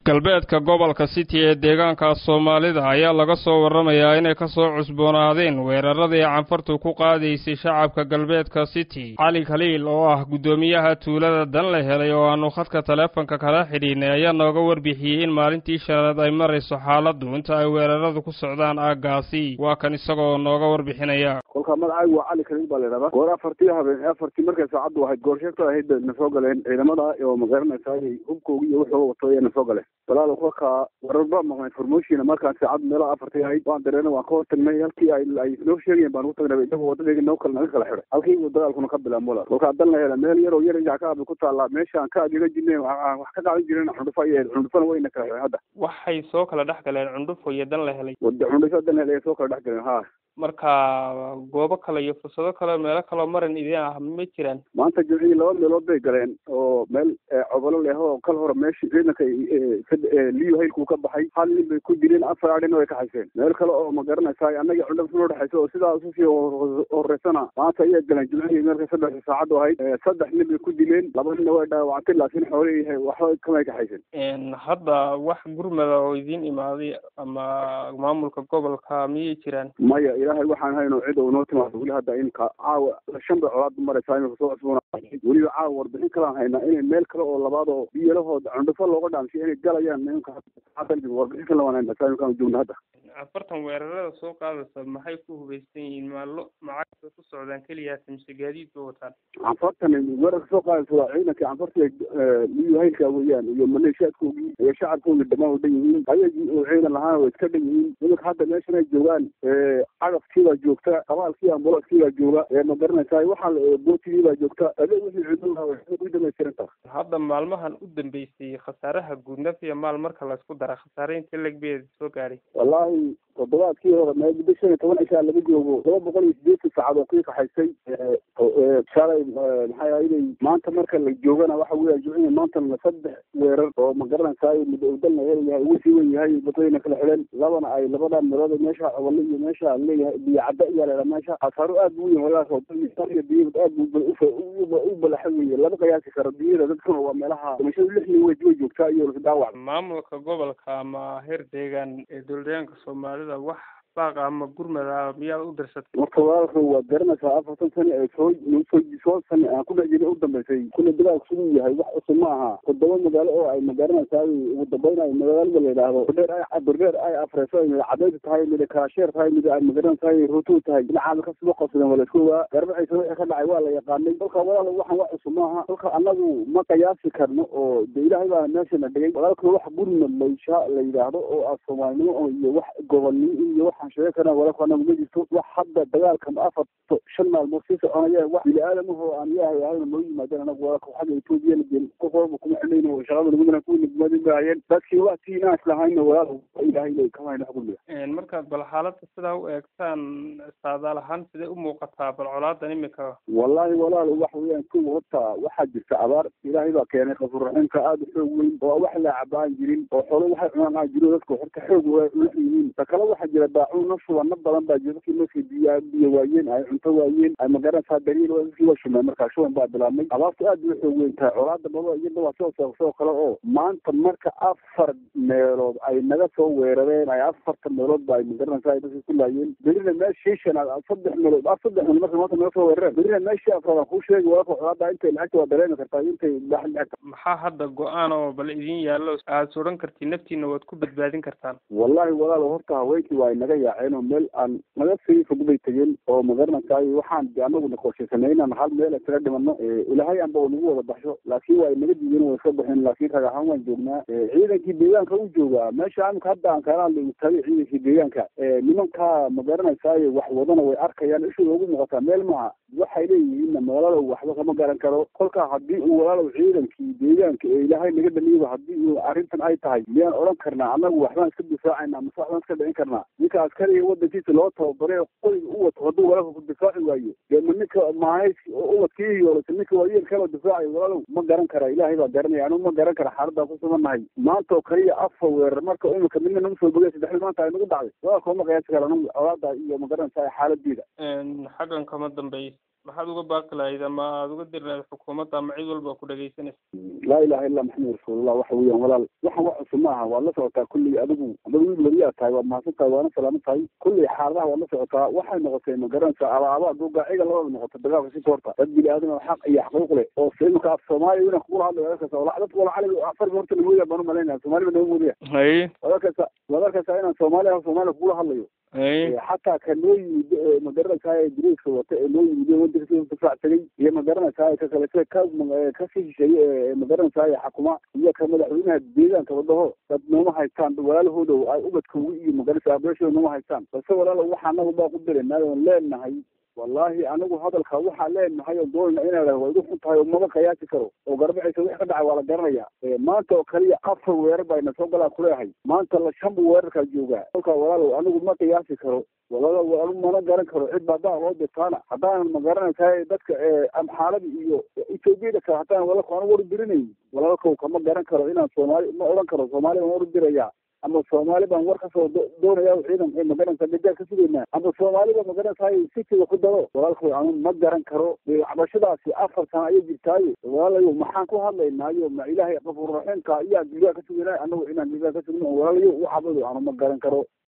galbeedka gobolka city ee deegaanka soomaalida ayaa laga soo warramayaa inay ka soo cusboonaadeen weeraradii canfartu ku qaadaysay shacabka galbeedka city cali khaliil oo ah guddoomiyaha tuulada dan la helay oo aanu khadka taleefonka kala xidhiinay ayaa nooga warbixiyey in maalintii shanaad ay marayso xaaladdu inta ay weeraradu ku socdaan aaggaasi waa kan isagoo nooga warbixinaya kolka magacaygu waa cali khaliil baa la idhahdaa goor afartii habeen afartii markay saacaddu ahayd goorsheegta ahayd na soo galeen ciidamada oo magaranaysaa hubkoogi iyo wuxuu wato ayay na soo galeen walaalo kolka warar baa maqnay formoshina markaan saacad meelo afartii ahayd waan dareena waan ka hor tagnay halkii ay ay noo sheegayeen baan u tagnay isagoo wadadayga noo kale naga kala xidhay halkii uu dagaalkuna ka bilaabo walaal kolkaa dan la hela meel yaroo yar injac ka abi ku taallaa meeshaan ka adiga jirnay wax ka qaadan jireen cundhufo ayay ahayd cundhufona wayna kala xidhay hadda waxay soo kala dhex galeen cundhufo iyo dan la helay wada cundhufo dan la helay soo kala dhex galeen ha marka goobo kale iyo fursado kale meelo kaloo maran idin ah ma jiraan maanta jimcihii laba meelood bay galeen oo meel cobolo leh oo kal hore meeshii ciidanka liyo haylkuu ka baxay hal nin bay ku dileen afar adhina way ka hayseen meel kale oo ma garanaysaa annagii cundhaf noo dhexaysa oo sidaa ususii horeysana maanta ayay galeen jimcihii meelka saddexda saacaddu ahayd saddex nin bay ku dileen laba ninna way dhaawactay laakiin xoolihii waxba kamay ka hayseen hadda wax gurmada oo idiin imaaday ama maamulka gobolka miyay jiraan maya ilaahay waxaan hayno cid oo noo timaado weli hadda inka caawa shan bay colaad maraysaa imika soo cusboona weliba caawa warbixin kalaan haynaa inay meel kale oo labaad oo biyalahooda cundhufo looga dhaamshay inay galayaan imka warbixin kale waan haynaa saa imkaan joogna hadda afartan weerarada soo qaadaysa maxay ku hubaysan yihiin maallo macagta ku socdaan keliyaas mise gaadiid ba wataan canfartan weerarka soo qaadaysa waa ciidankii canfartiga liyo haylka weeyaan iyo maleeshiyaadkoogii iyo shacabkoogii dhammaan dhan yihiin ayagii oo ciidan lahaana way iska dhan yihiin iminka hadda meeshan ay joogaan cagafkiibaa joogta qabaalkii ambulanskiibaa jooga ee ma garanaysaa waxaa bootigiibaa joogta adeeg wixii ciidulaha way ku dhamaystiran tahay hadda maalmahan u dambeysay khasaaraha guud naf iyo maal marka laysku dara khasaare inta legbeeda soo gaadhay wallaahi toddobaadkii hore mee muddo shan iyo toban cishaa laga joogo laba boqol iyo sideetan saacad oo kii kaxaysay shalay maxay ahaydey maanta marka la joogana waxa weya jimcihi maantana saddex weerar oo ma garanaysaa muddo udal la helayahay ugu sii wen yahay badayna kala xidheen labana ay labadan meelood meesha cobole iyo meesha leeyahay biyo cadda iyaa leedaha meesha khasaaro aad bu weyn walaas iyo biyada aad bu u balaxa weeye lama qiyaasi karo biyada dadkuna waa meelaha dhimashada lix nin way way joogtaa iyo dhaawac maamulka gobolka ama heer deegaan ee dowladeegaanka soomaalida wax baaqa ama gurmada miyaad u dirsatay marka walaalka waad garanaysaa afartan sani ee soo soo soo sani aan ku dhex jiray u dambeysay kuna dagaalku siduu yahay wax cusub ma aha toddoba magaalo oo ay ma garanaysaa ugu dambaynayo magaalada la yidhaahdo berdheer ay berdheer ay afreyso ay mida cadayda tahay mida kaasheer tahay mida ay ma garanaysaa ruutuu tahay dhinacaada kasoo qabsadeen waa laisku ogaa garbaciisa wixii ka dhacay waa la yaqaanay kolka walaal waxaan wax cusub ma aha kolka annagu ma qiyaasi karno oo de ilaahay baa meeshana dhigay walaalka wax gurmad laysha la yidhaahdo oo ah soomaalinimo iyo wax gobolnimo iyo wax sheega karaan walaalku anagu ma jirto wax hadda dagaalkan afar shan maalmood sii soconaya wax bini aadamahoo aan ilaahay ahayna noo yimaadeen anagu walaalka xagga etoobiya lageen qof walba kuma xidhayno shaqada nagudana kuwa nagmadin ba hayeen dadkii waktii inaan islahayna walaal ilaahay lay kamayna xugulmiya markaad bal xaaladda sidaa u eegtaan saadaal ahaan sidee u muuqataa bal colaadan imika wallahi walaal wax weeyaan kuwa horta waxaa jirta abaar ilaahay baa keenay qafurraxiimka aada u xoog weyn oo wax la cabaan jirin oo xoolo waxay cunaan aan jirin dadka horta xoog ula yihiin ta kale waxaa jira daacuun nafsubana badan baa jira dadkii markii biya biyo waayeen ay cunto waayeen ay magaranaysaa daliil dadkii waa shumeen markaa shuban baa bilaabmay abaartu aad bay xoog weyn tahay colaada baba iyada waa soo soo kale oo maanta marka afar meelood ay naga soo weerareen ay afartan meelood ba ay magaranaysaa dadkii ku laayeen berina meeshii shanaad saddex meelood saddex meelood marka maanta naga soo weerareen berina meeshii afraad aan kuu sheegi walaalka colaada intay lacagta waa dareemi kartaa intay lacagta maxaa hadda go-aan oo bal idin yaallo aad odhan kartiin naftiina waad ku badbaadin kartaan wallahi walaal horta haweenkii waa inaga yaaceen oo meel aan naga sii fog bay tegeen oo magaranaysaay waxaan anagu naqoshaysanay inaan hal meel isaga dhimano ilaahay anba oo nagu wada baxsho laakiin waa inaga diideen waa iska baxeen laakiin rag ahaan waan joognaa ciidankii deegaanka u joogaa meesha amika hadda aan kala hadlay tagay ciidankii deegaanka nimankaa magaranaysaay wax wadana way arkayaan ishooda ugu muuqataa meel maaha waxay leeyihiinna magaalada waxba kama garan karo kolkaa haddii uu walaalow ciidankii deegaanka ee ilaahay naga dhaliyaba haddii uu arrintan ay tahay miyaan odhan karnaa annagu waxbaan iska difaacayna mase waxbaan iska dhicin karnaa ninka askariga wadankiisa loo tababaray qoriga u wato hadduu walaalka ku difaaci waayo dee ma ninka mahays ubadkii yoolasa ninka waayeelkaba difaacayo walaalow ma garan kara ilaahay baa garanaya anigu ma garan kara xaaladaan ku sugannahay maanta oo kaliya afar weerar marka imika midna nagu soo bogay saddexda maanta ay nagu dhacday walaalka uma qiyaasi kara anigu colaada iyo ma garanaysaa xaaladeeda xaggan kama dambeys maxaad uga baaqi lahayd ama aada uga diri lahayd xukuumadda ama cid walba ku dhegaysanaysa laa ilaha illa maxamed rasuulullah waxa weeyaan walaal waxaan wax cusub maaha waad la socotaa kulli adigu adigu wiil weliyaa tahay waad mahadsan tahay waana salaaman tahay kulli xaaladaha waad la socotaa waxay noqotay ma garanaysaa abaaba duugaaciga labada noqota dagaalka si horta dad bini aadam xaq iyo xaquuq leh oo imika af soomaaliya inaan kugula hadlayo wadalkasa wala dadka wala cali afarka horta namoodiya baan umalaynaya soomaliba nama moodaya haye wadalkasa wadalkasa inaan soomaaliya soomaaliya kugula hadlayo haye xataa ka noo yimid ma garanaysaa diriiska wata ee noo yimid wadanka difaac tagay iyo ma garanaysaa ka kalete ka ka sii shisheeye ee ma garanaysaa xakuma iyo ka madaxweynaha deegaanka wadaho dad nooma haystaan walaalahooda ay ubadkooga iyo ma garanaysaa abeeshooda nooma haystaan balse walaalo waxa anagu baa ku diranay oon leenahay wallahi anigu hadalka waxaa leenahay oo doonayna inaa way igu xun tahay oo maba qiyaasi karo oo garbacaysa wix ka dhacay waa la garanaya maanta oo kaliya afar weerar baa ina soo galaa kuleehay maanta la shan buu weerarkaa joogaa kolka walaalow anigu ma qiyaasi karo walaalo anigu mana garan karo cid ba haddaan loo dirtaana haddaanan ma garanaysaa dadka amxaalada iyo ethoobiada kale haddaan walaalka anigu wardirinayn walaalkow kama garan karo inaan soomaali ma odhan karo soomaali baan wardiraya ama soomaali baan war kasoo doonaya ciidan magaranaysa gajaar ka sugaynaa ama soomaaliba magaranaysaa sitiga ku daro walaalkow anu ma garan karo cabashadaasi afar sana ayay jirtaayo walaalayo maxaan ku hadlaynaayo ma ilaahay qafuurraxiimka ayaa gilgaa ka sugaynaa anagu inaan gilgaa ka sugno walaalayo u cabado anu ma garan karo